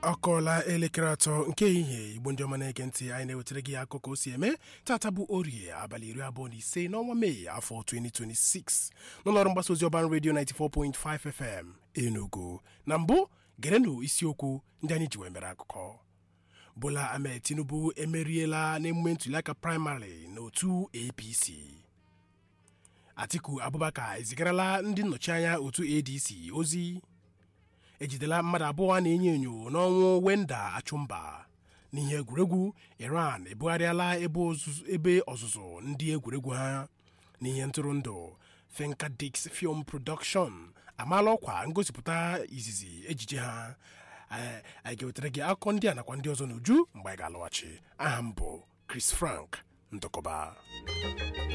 ọ kọọla elekere atọ nke ehihie igbo ndị ọma na-ege ntị anyị na-ewetara gị akụkọ o si eme tata bụ orie abalị iri abụọ na ise n'ọnwa mee afọ 2026 n'ụlọọrụ mgbasa ozi ọban redio 94.5 fm enugu na mbụ gerenụ isiokwu ndị anyị ji wee mere akụkọ bola ahmed tinubu emeriela n'emume ntuliaka praịmarị n'otu apc atiku abubakar ezigarala ndị nnọchianya otu adc ozi ejidela mmadụ abụọ na-enyo enyo n'ọnwụ wenda achụmba n'ihe egwuregwu iran ebugharịala ebe ọzụzụ ndị egwuregwu ha n'ihe ntụrụndụ finkadix film production amaala ọkwa ngosipụta izizi ejije ha anyị ga-ewetara gị akụkọ ndị a nakwa ndị ọzọ n'uju mgbe anyị ga-alọghachi aha m bụ chris frank ndụkọba